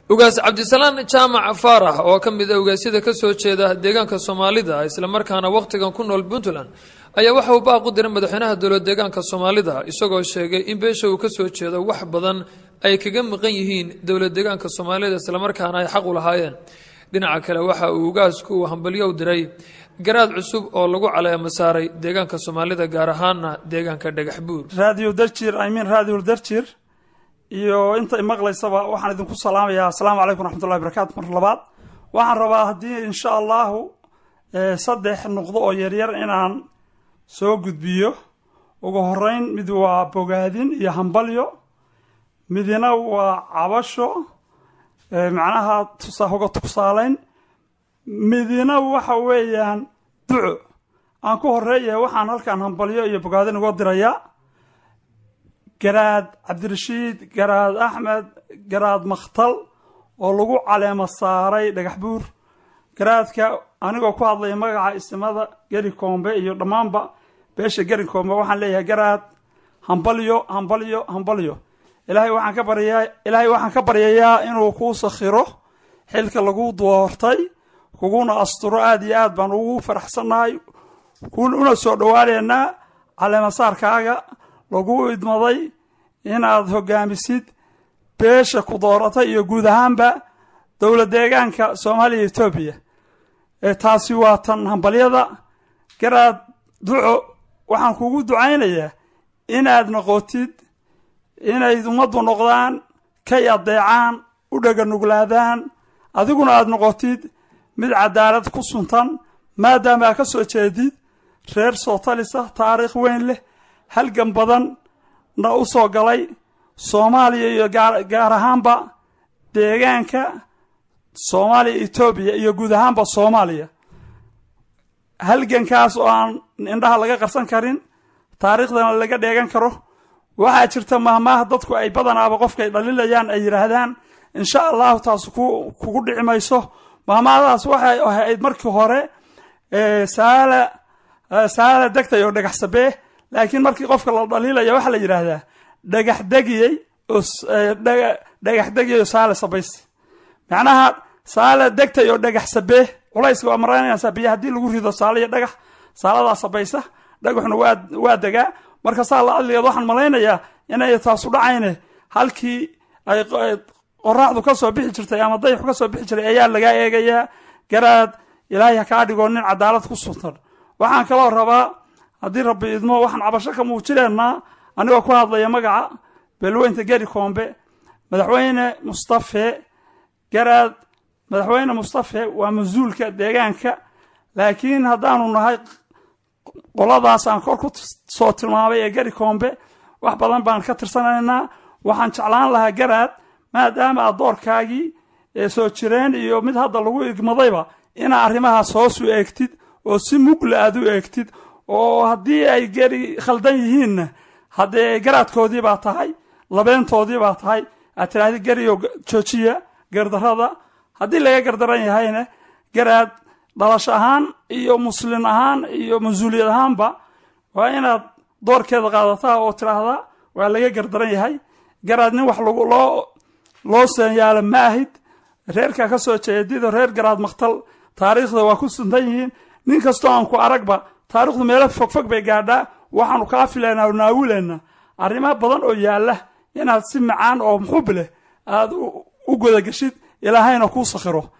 ugaas cabdisalaan jaamac faarax oo ka mid a ugaasyada ka soo jeeda deegaanka soomaalida islamarkaana wakhtigan ku nool puntland ayaa waxa uu baaq u diray madaxweynaha dowlad deegaanka soomaalida isagoo sheegay in beesha uu ka soo jeedo wax badan ay kaga maqan yihiin dowlad deegaanka soomaalida islamarkaana ay xaq u lahaayeen dhinaca kale waxa uu ugaasku uu hambalyo u diray garaad cusub oo lagu caleemo saaray deegaanka soomaalida gaar ahaana deegaanka dhagax buur raadiyo darjir imean raadiyo darjir iyo inta imaqlaysaba waxaan idinku salaamayaa asalaamu calaykum raxmatullahi barakatu mar labaad waxaan rabaa haddii insha allahu saddex nuqdo oo yaryar inaan soo gudbiyo ugu horeyn mid waa bogaadin iyo hambalyo midina waa cabasho macnaha hoga tusaaleyn midina waxa weeyaan duco aan ku horeeya waxaan halkan hambalyo iyo bogaadin uga dirayaa garaad cabdirashiid garaad axmed garaad makhtal oo lagu caleemo saaray dhagax buur garaadka anigoo ku hadlaya magaca isimada geri koombe iyo dhammaanba beesha geri koombe waxaan leeyahay garaad hambalyo hambalyo hambalyo ilaahay waxaan ka baryayaa ilaahay waxaan ka baryayaa inuu kuu sakhiro xilka lagu doortay kuguna asturo aada iyo aad baan ugu faraxsannahay una soo dhowaaneynaa caleemasaarkaaga lagu idmaday inaad hogaamisid beesha ku dooratay iyo guud ahaanba dowlad deegaanka soomaaliya etoobiya taasi waa tan hambalyada garaad duco waxaan kugu ducaynayaa inaad noqotid inay ummaddu noqdaan kay adeecaan u dhaganuglaadaan adiguna aada noqotid mid cadaalad ku suntan maadaama aa ka soo jeedid reer soo talisa taariikh weyn leh halgan badan na u soo galay soomaaliya iyo gaar ahaanba deegaanka soomaaliya etoobiya iyo guud ahaanba soomaaliya halgankaas oo aan indhaha laga qarsan karin taariikhdana laga dheegan karo waxaa jirta mahmaaha dadku ay badanaaba qofkay dhalilayaan ay yidhaahdaan insha allahu taas kugu dhici mayso mahmaahadaas waxay ahayd markii hore saala saala degtay oo dhagax sabee laakiin markii qofka la dhaliilaya waxaa la yidhaahdaa dhagax degiyey oo dhagax degiyey oo saala sabays macnaha saala degtay oo dhagax sabee culayska waa maraynaysaa biyo haddii lagu rido saala iyo dhagax saaladaa sabaysa dhagaxuna waa waa degaa marka saa la adligeed waxaan malaynayaa inay taasu dhacayne halkii ay qoraxdu ka soo bixi jirtay ama dayxu ka soo bixi jiray ayaa lagaa eegayaa garaad ilaahay ha kaa dhigoo nin cadaalad ku suntan waxaan kaloo rabaa haddii rabbi idmo waxaan cabasho ka muujineynaa anigoo ku hadlaya magaca beelweynta geri koombe madaxweyne mustafe garaad madaxweyne mustafe waa mas-uulka deegaanka laakiin haddaanu nahay qoladaas aan kor ku soo tilmaamay ee geri koombe wax badan baan ka tirsanaynaa waxaan jeclaan lahaa garaad maadaama aad doorkaagii ee soo jireen iyo mid hadda lagu igmadayba inaa arrimahaas hoos u eegtid oo si mugla aad u eegtid oo haddii ay geri khaldan yihiinna haddee garaadkoodii baa tahay labeentoodii baa tahay aad tidhaahdi geriyo joojiya gardarada haddii laga gardaran yahayna garaad dhalasho ahaan iyo muslin ahaan iyo mas-uuliyad ahaanba waa inaad doorkeeda qaadataa oo tidhaahdaa waa laga gardaran yahay garaad nin wax loo loo seenyaalo ma ahid reerkaa ka soo jeedido reer garaad maktal taariikhda waa ku suntan yihiin nin kastoo aan ku aragba taarikhdu meelo fogfog bay gaadhaa waxaanu kaa filaynaa oo naawilaynaa arrimo badan oo yaalla inaad si macaan oo muxub leh aad u godageshid ilaahayna kuu sakhiro